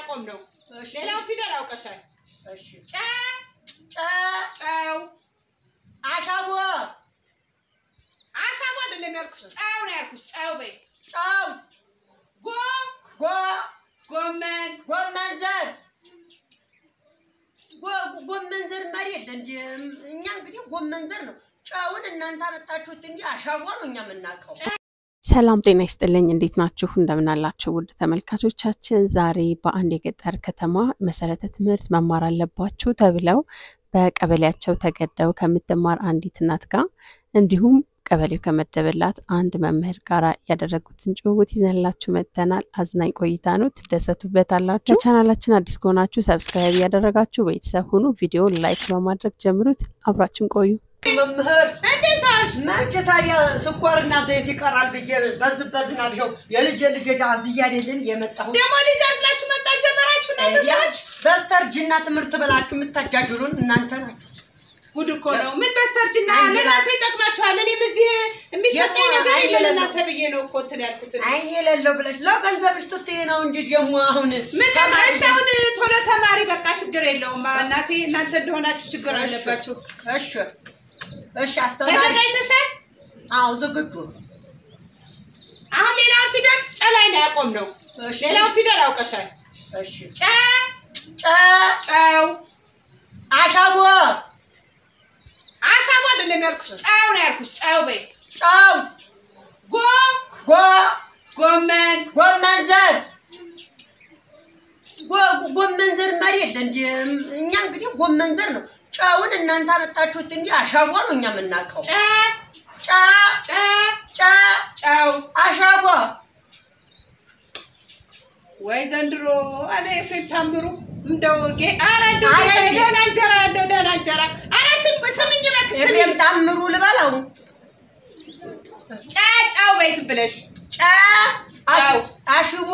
ሊያቆም ነው። ሌላውን ፊደል አውቀሻል። እሺ ጨ ጨ ጨው አሻቦ አሻቦ አይደለም ያልኩሽ፣ ጨው ነው ያልኩሽ። ጨው በይ። ጨው ጎ ጎ ጎመን ጎመን ዘር ጎ- ጎመን ዘር መሪ የለ እንጂ እኛ እንግዲህ ጎመን ዘር ነው። ጨውን እናንተ አመጣችሁት እንጂ አሻቦ ነው እኛ የምናውቀው። ሰላም ጤና ይስጥልኝ። እንዴት ናችሁ? እንደምናላችሁ ውድ ተመልካቾቻችን፣ ዛሬ በአንድ የገጠር ከተማ መሰረተ ትምህርት መማር አለባችሁ ተብለው በቀበሌያቸው ተገደው ከምትማር አንዲት እናት ጋር እንዲሁም ቀበሌው ከመደበላት አንድ መምህር ጋር ያደረጉትን ጭውውት ይዘንላችሁ መጥተናል። አዝናኝ ቆይታ ነው፣ ትደሰቱበታላችሁ። ለቻናላችን አዲስ ከሆናችሁ ሰብስክራይብ እያደረጋችሁ ቤተሰብ ሁኑ። ቪዲዮን ላይክ በማድረግ ጀምሩት። አብራችን ቆዩ። መምህር እንዴት ዋልሽ? መቼ ታዲያ ስኳርና ዘይት ይቀራል ብዬ በዝ በዝናብ ይኸው የልጅ ልጅ ዳዝያ አይደልን የመጣሁት ደግሞ ልጅ አዝላችሁ መምጣት ጀመራችሁ እናንተ ሰዎች። በስተርጅና ትምህርት ብላችሁ የምታጃጅሉን እናንተ ናችሁ። ጉድ እኮ ነው። ምን በስተርጅና አይ፣ ለእናንተ ይጠቅማችኋል። እኔም እዚህ የሚሰጠኝ የማ- ነገር አይ፣ የለ የለም። ለእናንተ ብዬ ነው እኮ እንትን ያልኩት። አይን የሌለው ብለሽ ለገንዘብሽ ስትይ ነው እንጂ ደግሞ አሁን ምን ተማሪ- እሺ፣ አሁን ቶሎ ተማሪ በቃ ችግር የለውም። እናቴ እናንተ እንደሆናችሁ ችግር እሺ። አለባችሁ። እሺ እሺ፣ አስተማሪ ተዘጋጅተሻል? አዎ ዝግጁ አሁን ሌላውን ፊደል ጨ ላይ ነው ያቆም ነው። እሺ ሌላውን ፊደል አውቀሻል። እሺ ጨ ጨ ጨው አሻቦ አሻቦ አይደለም ያልኩሽ፣ ጨው ነው ያልኩሽ። ጨው በይ። ጨው ጎ ጎ ጎመን ጎመን ዘር ጎ- ጎመን ዘር መሪ የለ እንጂ እኛ እንግዲህ ጎመን ዘር ነው። ጨውን እናንተ አመጣችሁት እንጂ አሻቦ ነው እኛ የምናውቀው። ጨ ጨ ጨ ጨ ጨው አሻቦ ወይ ዘንድሮ አለ ኤፍሬም ታምሩ እንደው ጌ- ኧረ እንደው አረ ጌታ እንዴ! ደህና እንጀራ እንደው ደህና እንጀራ ኧረ ስም ስምኝ እባክሽ ስምኝ ኤፍሬም ታምሩ ልበለው። ጨ ጨው በይ ዝም ብለሽ ጨ አሽ- ጨው። አሽቦ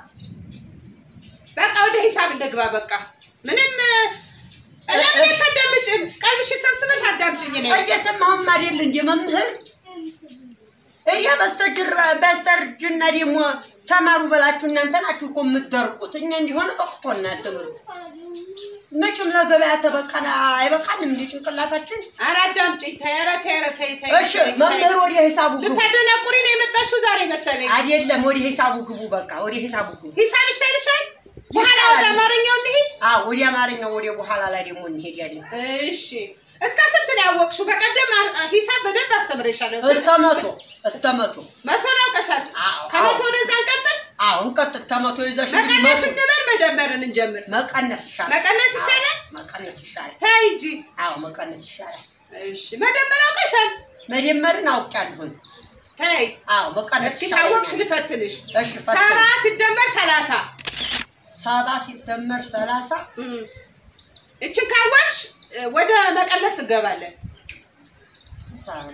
በቃ ወደ ሂሳብ እንደግባ በቃ ምንም ለምን ታዳምጭም ቀልብሽ ሰብስበሽ አዳምጭኝ ነኝ እየሰማሁም አይደል እንደ መምህር እያ በስተጅር በስተርጅና ደግሞ ተማሩ በላችሁ እናንተ ናችሁ እኮ የምትደርቁት። እኛ እንዲሆነ ጠቅቶናል ትምህርቱ። መቼም ለገበያ ተበቃና አይበቃንም እንደ ጭንቅላታችን። ኧረ አዳምጭኝ ተይ ኧረ ተይ ኧረ ተይ ተይ እሺ ተይ፣ መምህር ተይ። ወደ ሂሳቡ ግቡ። ልታደናቁሪ ነው የመጣሽው ዛሬ መሰለኝ አይደለም ወደ ሂሳቡ ግቡ። በቃ ወደ ሂሳቡ ግቡ። ሂሳብ ይሻልሻል በኋላ ወደ አማርኛው እንሂድ አዎ ወደ አማርኛው ወደ በኋላ ላይ ደግሞ እንሄዳለን። እሺ እስከ ስንት ነው ያወቅሽው? በቀደም አ- ሂሳብ በደንብ አስተምሬሻለሁ። እስከ መቶ እስከ መቶ መቶ ነው አውቀሻል። አዎ፣ ከመቶ አዎ። ወደዛ እንቀጥል። አዎ እንቀጥል። ከመቶ ይዘሽ መቀነስ መቶ እንበል መደመርን እንጀምር። መቀነስ ይሻላል። መቀነስ ይሻላል? አዎ፣ መቀነስ ይሻላል። ተይ እንጂ። አዎ መቀነስ ይሻላል። እሺ መደመር አውቀሻል። መደመርን አውቄያለሁኝ። ተይ አዎ መቀነስ እስኪ ይሻላል። ታወቅሽ ልፈትንሽ። እሺ ፈትኝ። ሰባ ሲደመር ሰላሳ ሰባ ሲደመር ሰላሳ እም። እችን ካወቅሽ እ፣ ወደ መቀነስ እንገባለን። ሰባ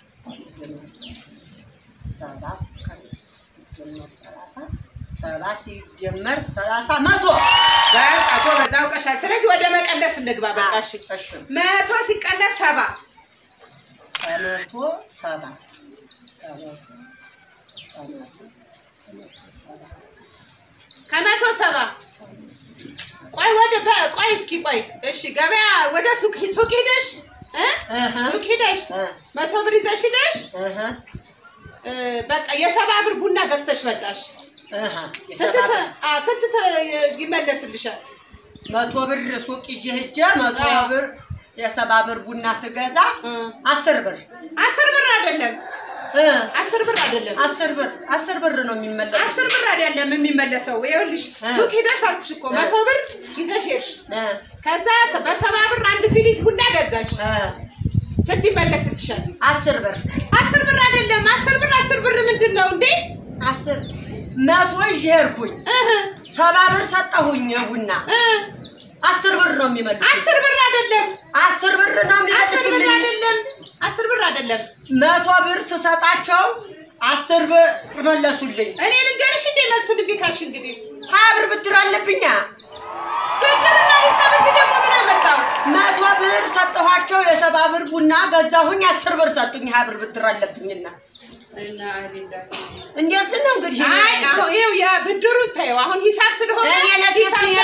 ሰባ ሲደመር ሰላሳ ሰባት ሲደመር ሰላሳ መቶ በቃ ጎበዝ አውቀሻል። ስለዚህ ወደ መቀነስ እንግባ። በቃ እሺ እሺ መቶ ሲቀነስ ሰባ ከመቶ ሰባ ከመቶ ከመቶ ሰባ ከመቶ ሰባ ቆይ ወደ በ- ቆይ እስኪ ቆይ እሺ ገበያ ወደ ሱቅ ሱቅ ሂደሽ እ? እህ ሱቅ ሂደሽ እ መቶ ብር ይዘሽ ሂደሽ እህ እ፣ በቃ የሰባ ብር ቡና ገዝተሽ መጣሽ እህ ስንት የሰባ ተ- አ፣ ስንት ተ- ይመለስልሻል መቶ ብር ሱቅ ይዤ ሂጄ መቶ አዎ። ብር የሰባ ብር ቡና ትገዛ እ፣ አስር ብር አስር ብር አይደለም እ አስር ብር አይደለም አስር ብር አስር ብር ነው የሚመለስ አስር ብር አይደለም የሚመለሰው ይኸውልሽ እ። ሱቅ ሂደሽ አልኩሽ እኮ እ። መቶ ብር ይዘሽ ሄድሽ እ ከዛ በሰባ ብር አንድ ፊሊት ቡና ገዛሽ እ ስንት ይመለስልሻል አስር ብር አስር ብር አይደለም አስር ብር አስር ብር ምንድን ነው እንዴ አስር መቶ ይዤ ሄድኩኝ እህ፣ ሰባ ብር ሰጠሁኝ ቡና እ፣ አስር ብር ነው የሚመልስ አስር ብር አይደለም አስር ብር ነው አስር ብር የሚመልስልኝ አይደለም አስር ብር አይደለም መቶ ብር ስሰጣቸው አስር ብር መለሱልኝ እኔ ልንገርሽ እንዴ መልሱን እምቢ ካልሽ እንግዲህ ሀያ ብር ብድር አለብኛ ብድርና ሂሳብ እዚህ ደግሞ ምን አመጣው መቶ ብር ሰጠኋቸው የሰባ ብር ቡና ገዛሁኝ አስር ብር ሰጡኝ ሀያ ብር ብድር አለብኝና እና እንደዚህ ነው እንግዲህ አይ አሁን ይኸው ያ ብድሩ ታየው አሁን ሂሳብ ስለሆነ እኔ ለሴፍቲ ሂሳብ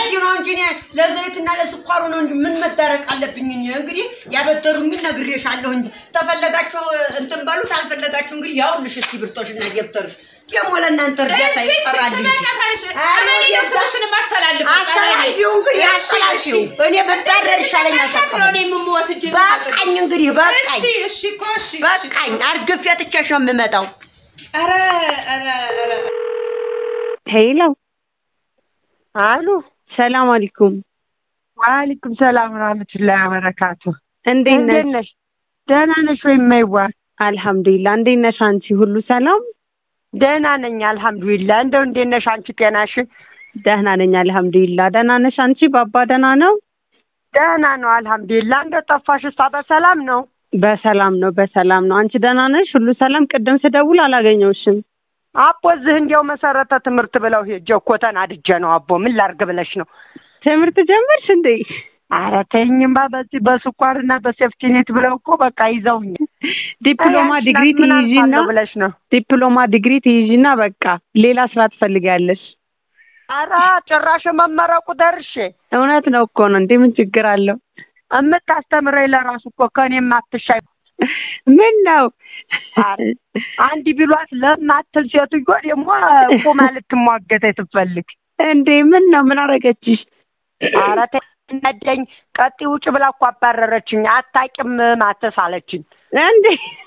ለስኳሩ ነው እንጂ ምን መዳረቅ አለብኝ? እኔ እንግዲህ ያበደሩኝን ነግሬሻለሁ እንጂ ተፈለጋችሁ እንትን በሉት፣ አልፈለጋችሁ እንግዲህ ያውልሽ እስኪ ብርቶሽና ደብተርሽ ደግሞ ለእናንተ እርዳታ እዚች ይቀራል እንጂ። ትመጫታለሽ። አይ፣ ቀበሌ ነው ወዲያ ስምሽን ማስተላልፍ አስተላልፊው እንግዲህ አስተላልፊው። እኔ ብዳረር ይሻለኝ ነው አልሰጠሁም። እኔ የምወስጅ በቃኝ እንግዲህ በቃኝ እሺ እሺ እኮ እሺ እሺ። በቃኝ። አርግፌ ትቼሽ ነው የምመጣው። ኧረ ኧረ ኧረ ሄሎ፣ አሉ ሰላም አለይኩም። ዋሊኩም ሰላም ወራህመቱላሂ ወበረካቱ። እንዴት እንዴት ነሽ? ነሽ? ደህና ነሽ ወይ? የማይዋ አልሐምዱሊላህ። እንዴት ነሽ አንቺ? ሁሉ ሰላም? ደህና ነኝ አልሐምዱሊላህ። እንደው እንዴት ነሽ አንቺ? ጤናሽ ደህና ነኝ አልሐምዱሊላህ። ደህና ነሽ አንቺ? ባባ ደህና ነው? ደህና ነው አልሐምዱሊላህ። እንደው ጠፋሽ? እሷ በሰላም ነው? በሰላም ነው፣ በሰላም ነው። አንቺ ደህና ነሽ? ሁሉ ሰላም? ቅድም ስደውል አላገኘውሽም። አቦ እዚህ እንዲያው መሰረተ ትምህርት ብለው ሄጄ እኮ ተናድጄ ነው። አቦ ምን ላርግ ብለሽ ነው? ትምህርት ጀመርሽ እንዴ? ኧረ ተይኝማ በዚህ በስኳርና በሴፍቲኔት ብለው እኮ በቃ ይዘውኝ ዲፕሎማ አይ፣ ዲግሪ ምን ትይዢና አልፋለሁ ብለሽ ነው? ዲፕሎማ ዲግሪ ትይዢና በቃ ሌላ ስራ ትፈልጊያለሽ። ኧረ ጭራሽ መመረቁ ደርሼ እውነት ነው እኮ ነው እንዴ? ምን ችግር አለው? የምታስተምረኝ ለራሱ እኮ ከእኔም አትሻይ ምን ነው አንድ ቢሏት ለማትል ሴትዮ ደግሞ ቁማ ልትሟገተኝ ስትፈልግ እንዴ? ምን ነው? ምን አረገችሽ? ኧረ ተይ ነደኝ ቀጥ ውጭ ብላ እኮ አባረረችኝ። አታውቂም ማተስ አለችኝ። እንዴ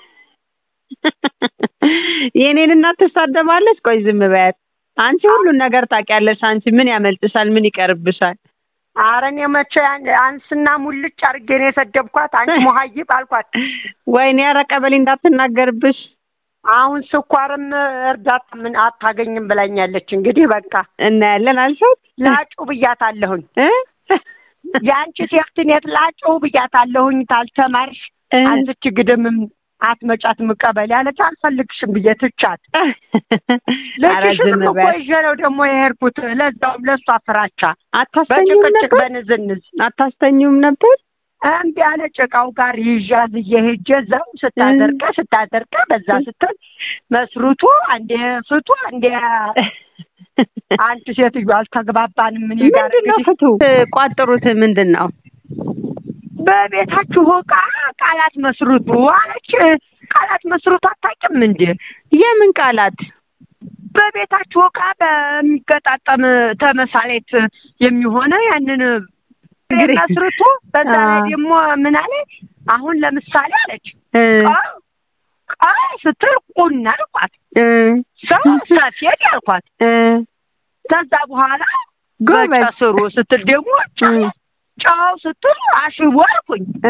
የኔን እናት ትሳደባለች? ቆይ ዝም በያት። አንቺ ሁሉን ነገር ታውቂያለሽ። አንቺ ምን ያመልጥሻል? ምን ይቀርብሻል? ኧረ እኔ መቼ ያን- አንስና ሙልጭ አድርጌ ነው የሰደብኳት። አንቺ ሙሀይብ አልኳት። ወይኔ ኧረ ቀበሌ እንዳትናገርብሽ። አሁን ስኳርም እርዳታ ምን አታገኝም ብላኛለች። እንግዲህ በቃ እናያለን አልሻት ላጩ ብያታለሁኝ። እ? የአንቺ ሴፍትኔት ላጩ ብያታለሁኝ። ታልተማርሽ እ? አንስች ግድምም አትመጫትም ቀበሌ አለች። አልፈልግሽም ብዬ ትቻት ኧረ ልጅሽንም ዝም እኮ በያት። ይዤ ነው ደግሞ የሄድኩት። ለዛውም ለእሷ ፍራቻ አታስተኙም በጭቅጭቅ ነበር? በንዝንዝ አታስተኙም ነበር? እምቢ ያለ ጭቃው ጋር ይዣዝ እየሄጀ እዛው ስታደርቀ ስታደርቀ በዛ ስትል መስሩቱ አንዴ ፍቱ አንዴ አንቺ ሴትዮ አልተግባባንም። እኔ ጋር ምንድን ነው እንግዲህ ፍቱ ቋጥሩት ምንድን ነው? በቤታችሁ ዕቃ ቃላት መስሩቱ አለች። ቃላት መስሩቱ አታውቂም እንዴ? የምን ቃላት? በቤታችሁ ዕቃ በሚገጣጠም ተመሳሌት የሚሆነ ያንን እንግዲህ- መስርቶ በዛ ላይ አዎ። ደግሞ ምን አለ አሁን ለምሳሌ አለች እ ቃ ቃ ስትል ቁና አልኳት፣ እ ሰው ሰፌድ ያልኳት። እ ከዛ በኋላ ጎበዝ በጨስሩ ስትል ደግሞ ጨው እ ጨው ስትል አሽቦ አልኩኝ። እ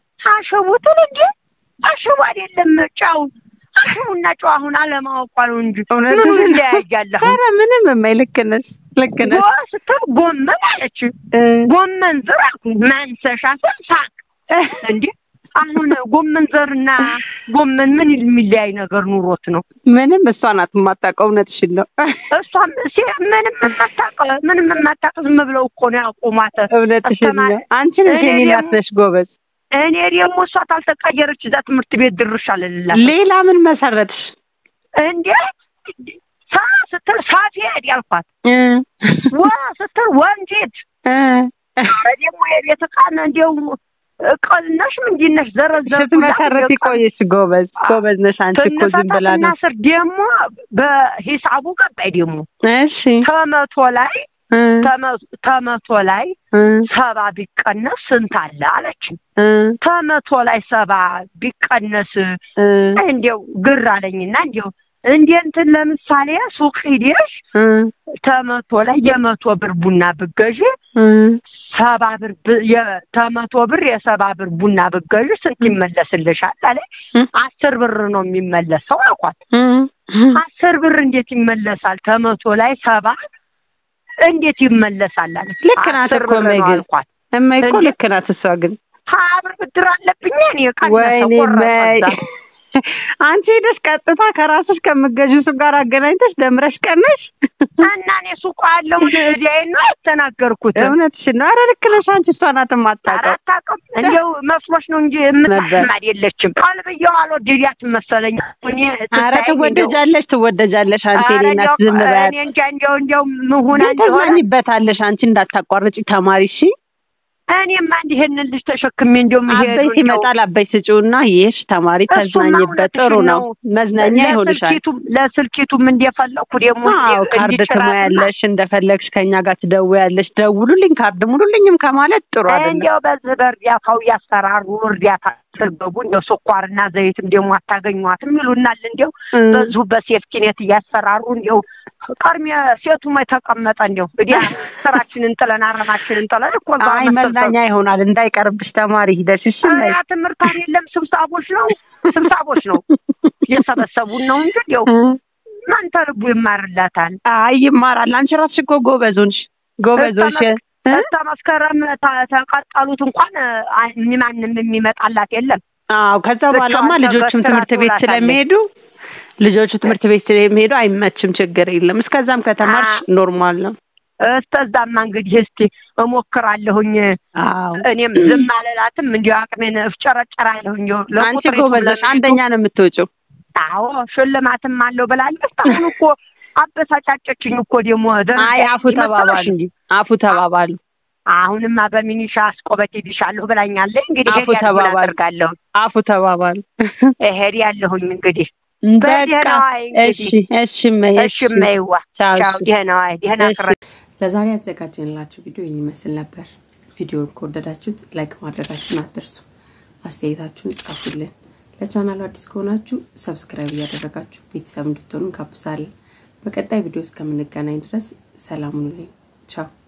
አሽቡትን እንዴ አሽቡ አይደለም ጨው አሽቡና ጨው አሁን አለማወቋ ነው እንጂ እውነት ምኑ ይለያያል አሁን ኧረ ምንም እማይ ልክ ነሽ ልክ ነሽ ጎ ስትል ጎመን አለች። እ ጎመን ዘር አልኩኝ። ማንሰሻ ስል ሳቅ እንዴ አሁን ጎመን ዘርና ጎመን ምን የሚለያይ ነገር ኑሮት ነው? ምንም እሷ ናት የማታውቀው እውነትሽን ነው እሷም ሴ ምንም የማታውቅ ምንም የማታውቅ ዝም ብለው እኮ ነው ያቆሟት። እውነትሽን ነው አስተማሪ- አንቺ ነሽ እኔ የኔ እናት ደግሞ- ነሽ ጎበዝ እኔ ደግሞ እሷ ታልተቀየረች እዛ ትምህርት ቤት ድርሽ አልልላት ሌላ ምን መሰረትሽ እንዴ ሳ ስትል ሳፌድ ያልኳት እ ወ ስትል ወንፊት እ ኧረ ደግሞ የቤት ዕቃን እንዲያው ቀልነሽ ምንድነሽ ዘረዘር ስትመሰረቲ ቆየሽ ጎበዝ ጎበዝ ነሽ አንቺ እኮ ዝም ብላ ትንፈታትና ነው ስር ደግሞ በሂሳቡ ገባይ ደግሞ እሺ ከመቶ ላይ እ ተመ- ተመቶ ላይ እ ሰባ ቢቀነስ ስንት አለ አለች። እ ከመቶ ላይ ሰባ ቢቀነስ እ እንዲያው ግር አለኝና እንዲያው እንደ እንትን ለምሳሌ ሱቅ ሂደሽ እ ተመቶ ላይ የመቶ ብር ቡና ብገዢ እ ሰባ ብር ብ- የ- ተመቶ ብር የሰባ ብር ቡና ብገዢ ስንት ይመለስልሻል አለ። እ አስር ብር ነው የሚመለሰው አልኳት። እ አስር ብር እንዴት ይመለሳል? ተመቶ ላይ ሰባ እንዴት ይመለሳል አለ። ልክ ናት አስር እኮ ብር ነው እማዬ ግን። አልኳት። እማዬ እኮ እንዴ? ልክ ናት እሷ ግን ሀያ ብር ብድር አለብኝ እኔ ቀነሰ ወይኔ ቆረጠ እማዬ እዛ። አንቺ ሄደሽ ቀጥታ ከራስሽ ከምትገዢው ሱቅ ጋር አገናኝተሽ ደምረሽ ቀነሽ እና እኔ ሱቁ ያለውን እዚያዬን ነው ያስተናገርኩት። እውነትሽን ነው ኧረ ልክ ነሽ አንቺ እሷ ናት የማታውቀው አታውቅም እንዲያው መስሎሽ ነው እንጂ ነበር። የምታስም አይደለችም። ቀልብዬው አልወደዳትም መሰለኝ። እኔ ኧረ ስታየኝ እንዲያው- ትወደጃለሽ ትወደጃለሽ አንቺ ኧረ የእኔ እናት እንዲያው ዝም በያት እኔ እንጃ እንዲያው እንዲያው ምሁና ግን እንደሆነ ተዝናኝበታለሽ አንቺ እንዳታቋርጪ ተማሪ እሺ እኔማ እንዲህ ይሄንን ልጅ ተሸክሜ እንደውም ይሄ አበይ ሲመጣል አበይ ስጪውና ይሄሽ ተማሪ ተዝናኝበት። ጥሩ ነው፣ መዝናኛ ይሆንሻል። ለስልኪቱም ለስልኪቱም እንደፈለኩ ደግሞ አዎ ካርድ ትሞያለሽ፣ እንደፈለግሽ ከኛ ጋር ትደውያለሽ። ደውሉልኝ፣ ካርድ ሙሉልኝም ከማለት ጥሩ አይደለም። እንዲያው በዚህ በእርዳታው እያስፈራሩ እርዳታ ስገቡ እንዲያው ስኳርና ዘይትም ደግሞ አታገኟትም ይሉናል። እንዲያው በዚሁ በሴፍቲኔት እያስፈራሩ እንዲያው ቀርሜ ሴቱም የተቀመጠ እንዲያው እንግዲህ ስራችንን ጥለን አረማችንን ጥለን እኮ እዛ አይ መሰብሰብ- መዝናኛ ይሆናል። እንዳይቀርብሽ ተማሪ ሂደሽ እሺ። ኧረ ያ ትምህርት የለም ስብሳቦች ነው ስብሳቦች ነው የሰበሰቡን ነው እንጂ እንዲያው ማን ተርቡ ይማርላታል? አይ ይማራል። አንቺ ራስሽ እኮ ጎበዞንሽ ጎበዞች እስከ መስከረም ተ- ተቀጠሉት እንኳን አ- ማንም የሚመጣላት የለም። አዎ ከዛ በኋላማ ብቻዋን ልጆቹም ተገትራ ትምህርት ቤት ትውላታለች። ስለሚሄዱ ልጆቹ ትምህርት ቤት ስለሚሄዱ አይመችም፣ ችግር የለም። እስከዛም ከተማርሽ አ- ኖርማል ነው። እስተዛማ እንግዲህ እስቲ እሞክራለሁኝ። አዎ እኔም ዝም አልላትም፣ እንዲሁ አቅሜን እፍጨረጨራለሁ። እንዲሁ አንቺ ለቁጥር ጎበዞች ለሚሄዱ- አንደኛ ነው የምትወጪው። አዎ ሽልማትም አለው ብላለች። አሁን እኮ አበሳጫጨችኝ እኮ ደግሞ ደረጃ አይ አፉ ይመጣልሽ ተባባሉ፣ እንጂ አፉ ተባባሉ። አሁንማ በሚኒሻ አስቆበት ይልሻለሁ ብላኛለች። እንግዲህ አፉ ሄድ ያልኩ ተባባሉ። አደርጋለሁ አፉ ተባባሉ። ሄድ ያለሁኝ እንግዲህ በቃ በደህና ዋይ እንግዲህ። እሺ፣ እሺ እመዬ፣ እሺ እመይዋ ቻው፣ ቻው፣ እሺ። ደህና ዋይ ደህና እሺ። ቅረ ለዛሬ ያዘጋጀንላችሁ ቪዲዮ ይህን ይመስል ነበር። ቪዲዮውን ከወደዳችሁት ላይክ ማድረጋችሁን አትርሱ። አስተያየታችሁን ጻፉልን። ለቻናሉ አዲስ ከሆናችሁ ሰብስክራይብ እያደረጋችሁ ቤተሰብ እንድትሆኑ እንጋብዛለን። በቀጣይ ቪዲዮ እስከምንገናኝ ድረስ ሰላም ሁኑልኝ። ቻው